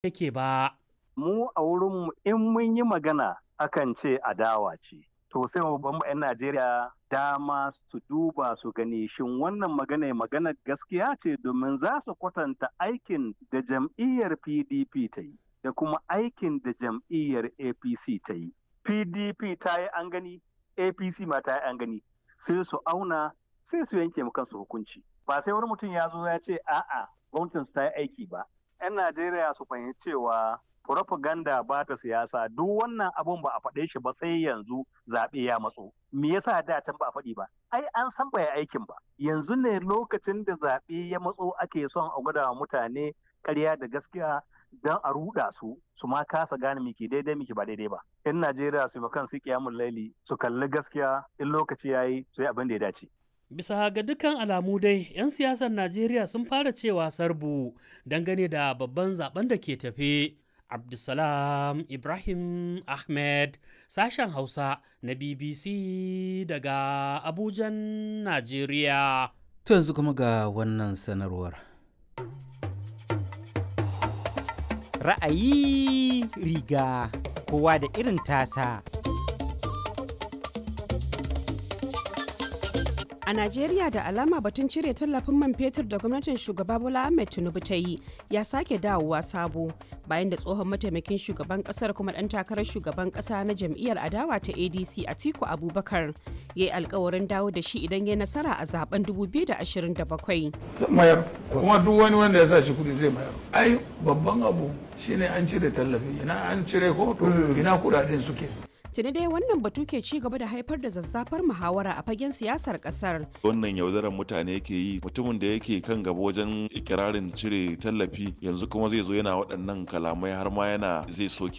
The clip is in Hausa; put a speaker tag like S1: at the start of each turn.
S1: yake ba.
S2: mu a wurinmu in mun yi magana akan ce adawa ce. To sai mu ban 'yan Najeriya dama su duba su gani shin wannan magana magana gaskiya ce domin za su kwatanta aikin da jam'iyyar PDP ta yi da kuma aikin da jam'iyyar APC ta yi. PDP ta yi an gani, APC ma ta yi an gani. Sai su auna sai su yanke mu kansu hukunci. Ba sai wani mutum ya zo ya ce a'a gwamnatin su ta yi aiki ba. 'Yan Najeriya su fahimci cewa propaganda ba ta siyasa duk wannan abun ba a faɗe shi ba sai yanzu zaɓe ya matso. Me yasa da can ba a faɗi ba? Ai an san bai aikin ba. Yanzu ne lokacin da zaɓe ya matso ake son a gwada wa mutane ƙarya da gaskiya don a ruɗa su su ma kasa gane miki daidai miki ba daidai ba. In Najeriya su kan su kiyamun laili su kalli gaskiya in lokaci ya yi su yi abin da ya dace.
S1: Bisa ga dukkan alamu dai, 'yan siyasar Najeriya sun fara cewa sarbu dangane da babban zaben da ke tafe. Abdulsalam Ibrahim Ahmed, sashen Hausa na BBC daga Abujan, Najeriya.
S3: To yanzu kuma ga wannan sanarwar.
S4: Ra'ayi riga kowa da irin tasa.
S5: A Najeriya da alama batun cire tallafin man fetur da gwamnatin shugaba Bola Ahmed Tinubu ta yi ya sake dawowa sabo bayan da tsohon mataimakin shugaban kasar kuma dan takarar shugaban kasa na jam'iyyar adawa ta ADC Atiku Abubakar ya yi alkawarin dawo da shi idan ya nasara a zaben 2027.
S6: mayar kuma duk wani wanda ya sa shi kudi zai mayar ai babban abu shine an cire tallafi ina an cire ko to ina kudaden suke
S5: Tuni dai wannan batu ke ci gaba da haifar da zazzafar muhawara a fagen siyasar kasar.
S7: wannan yaudarar mutane yake yi mutumin da yake kan gaba wajen ikirarin cire tallafi yanzu kuma zai zo yana waɗannan kalamai har ma yana zai soke